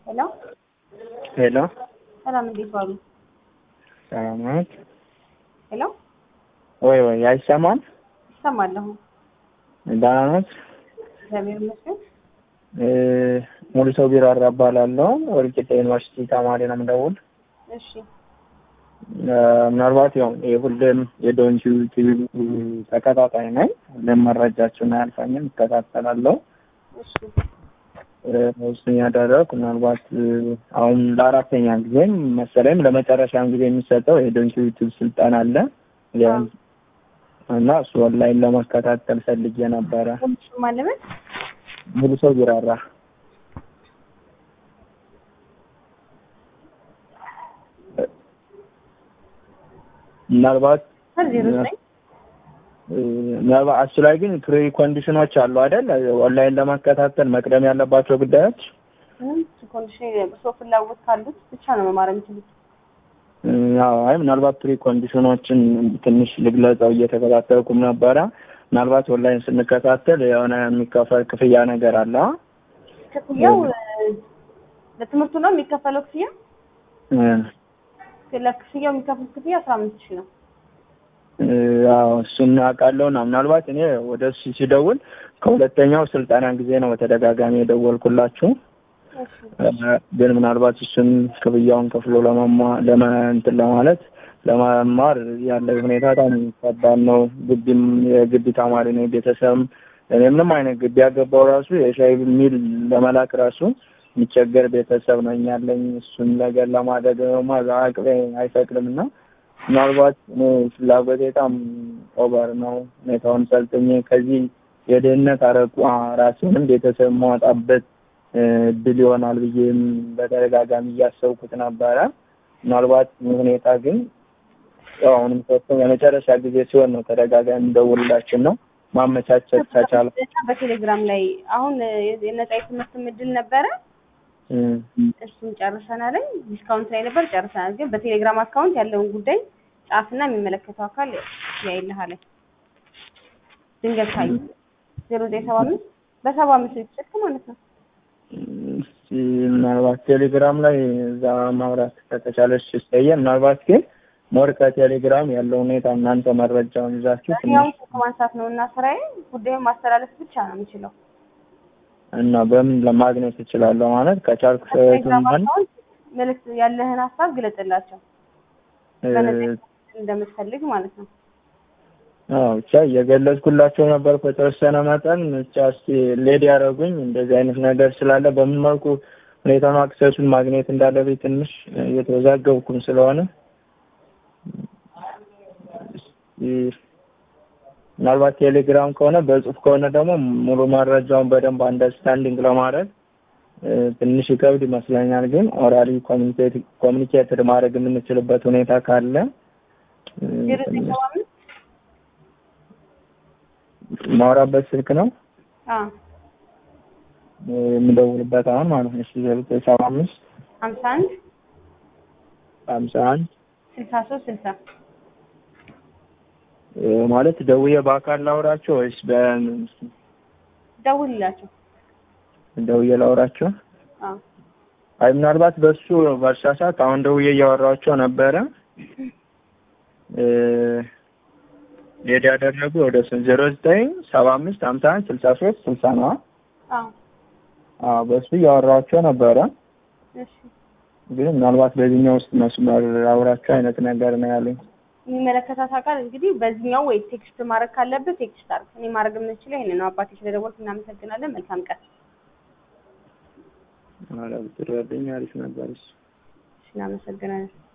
ሄሎ ሄሎ ሰላም፣ እንዴት ዋሉ? ሰላም ናት? ሄሎ ወይ ወይ አይሰማም? ይሰማለሁ። ደህና ናት? እግዚአብሔር ይመስገን። እ ሙሉ ሰው ቢራራ እባላለሁ። ወልቂጤ ዩኒቨርሲቲ ተማሪ ነው የምደውል። እሺ እ ምናልባት ያው የሁሌም የዶንኪ ቲቪ ተከታታይ ነኝ። ሁሌም መረጃችሁን አያልፈኝም፣ እከታተላለሁ። እሺ እሱን ያደረኩ ምናልባት እ አሁን ለአራተኛ ጊዜም መሰለኝም ለመጨረሻም ጊዜ የሚሰጠው የዶንኪ ዩቲዩብ ስልጠና አለ ያ- እና እሱ ኦንላይን ለመከታተል ፈልጌ ነበረ። ሁሉሽ ማለበት ሙሉ ሰው ቢራራ ምናልባት ዜሮ ዘጠኝ እ ምናልባት እሱ ላይ ግን ፕሪ ኮንዲሽኖች አሉ አይደል? ኦንላይን ለመከታተል መቅደም ያለባቸው ጉዳዮች ምንም ኮንዲሽን በሰው ፍላጎት ካሉት ብቻ ነው መማር የሚችሉት። እ አዎ፣ አይ ምናልባት ፕሪ ኮንዲሽኖችን ትንሽ ልግለጸው እየተከታተልኩም ነበረ። ምናልባት ኦንላይን ስንከታተል የሆነ የሚከፈል ክፍያ ነገር አለ። ክፍያው እ ለትምህርቱ ነው የሚከፈለው ክፍያ እ ለክፍያው የሚከፍሉት ክፍያ አስራ አምስት ሺህ ነው። እ አዎ እሱን አውቃለሁ። እና ምናልባት እኔ ወደ እሱ ሲደውል ከሁለተኛው ስልጠና ጊዜ ነው በተደጋጋሚ የደወልኩላችሁ። እሺ እ ግን ምናልባት እሱን ክፍያውን ከፍሎ ለመማ ለመ እንትን ለማለት ለመማር ያለው ሁኔታ በጣም ከባድ ነው። ግቢም የግቢ ተማሪ ነው። ቤተሰብም እኔ ምንም አይነት ግቢ ያገባው ራሱ የሻይ ሚል ለመላክ ራሱ የሚቸገር ቤተሰብ ነኝ ያለኝ። እሱን ነገር ለማድረግ ደግሞ አቅሜ አይፈቅድም እና ምናልባት እኔ ፍላጎቴ በጣም ኦቨር ነው። ሁኔታውን ሰልጥኜ ከዚህ የድህነት አረቋ ራሴንም ቤተሰብ ማወጣበት እ እድል ይሆናል ብዬም በተደጋጋሚ እያሰብኩት ነበረ። ምናልባት ይህ ሁኔታ ግን ያው አሁንም ሶስተኛ የመጨረሻ ጊዜ ሲሆን ነው ተደጋጋሚ ደውልላችን ነው ማመቻቸት ከቻለ በቴሌግራም ላይ አሁን የነጻ የትምህርት እድል ነበረ። እ እሱን ጨርሰናል። ዲስካውንት ላይ ነበር ጨርሰናል። ግን በቴሌግራም አካውንት ያለውን ጉዳይ ጻፍና የሚመለከተው አካል ያይልሃል። ድንገት ካዩ ዜሮ ዘጠኝ ሰባ አምስት በሰባ አምስት ስልክ ማለት ነው። እስኪ ምናልባት ቴሌግራም ላይ እዛ ማውራት ከተቻለች ይስተየ ምናልባት ግን ሞር ከቴሌግራም ያለው ሁኔታ እናንተ መረጃውን ይዛችሁ ያው ትንሽ ስልክ ማንሳት ነው እና ስራዬ ጉዳዩን ማስተላለፍ ብቻ ነው የምችለው። እና በምን ለማግኘት እችላለሁ ማለት ከቻልኩ በቴሌግራም ሰቱን አካውንት መልዕክት ያለህን ሀሳብ ግለጽላቸው በነፃ እንደምትፈልግ ማለት ነው። አዎ ብቻ እየገለጽኩላቸው ነበር በተወሰነ መጠን ብቻ እስኪ ሌድ ያደረጉኝ እንደዚህ አይነት ነገር ስላለ በምን መልኩ ሁኔታውን አክሰሱን ማግኘት እንዳለብኝ ትንሽ እየተወዛገብኩም ስለሆነ እስኪ ምናልባት ቴሌግራም ከሆነ በጽሁፍ ከሆነ ደግሞ ሙሉ መረጃውን በደንብ አንደርስታንዲንግ ለማድረግ እ ትንሽ ይከብድ ይመስለኛል። ግን ኦራሊ ኮሚኒኬት ኮሚኒኬትድ ማድረግ የምንችልበት ሁኔታ ካለ እ ዜሮ ዘጠኝ ሰባ አምስት ማውራበት ስልክ ነው አዎ እ የምደውልበት አሁን ማለት ነው። እሺ ዜሮ ዘጠኝ ሰባ አምስት ሀምሳ አንድ ሀምሳ አንድ ስልሳ ሶስት ስልሳ እ ማለት ደውዬ በአካል ላውራቸው ወይስ በ ደውልላቸው። ደውዬ ላውራቸው? አዎ አይ ምናልባት በሱ በእርሳሳት አሁን ደውዬ እያወራቸው ነበረ እ ሌድ ያደረጉ ወደ ስንት ዜሮ ዘጠኝ ሰባ አምስት ሀምሳ አንድ ስልሳ ሶስት ስልሳ ነው። አዎ አዎ በሱ እያወራቸው ነበረ። እሺ ግን ምናልባት በዚህኛው ውስጥ መስመር አውራቸው አይነት ነገር ነው ያለኝ። የሚመለከታት አካል እንግዲህ በዚህኛው ወይ ቴክስት ማድረግ ካለብህ ቴክስት አድርግ። እኔ ማድረግ የምንችለው ይሄንን ነው። አባቴ ስለደወልክ እናመሰግናለን። መልካም ቀን። ኧረ ብትረዱኝ አሪፍ ነበር እሱ። እሺ፣ እናመሰግናለን።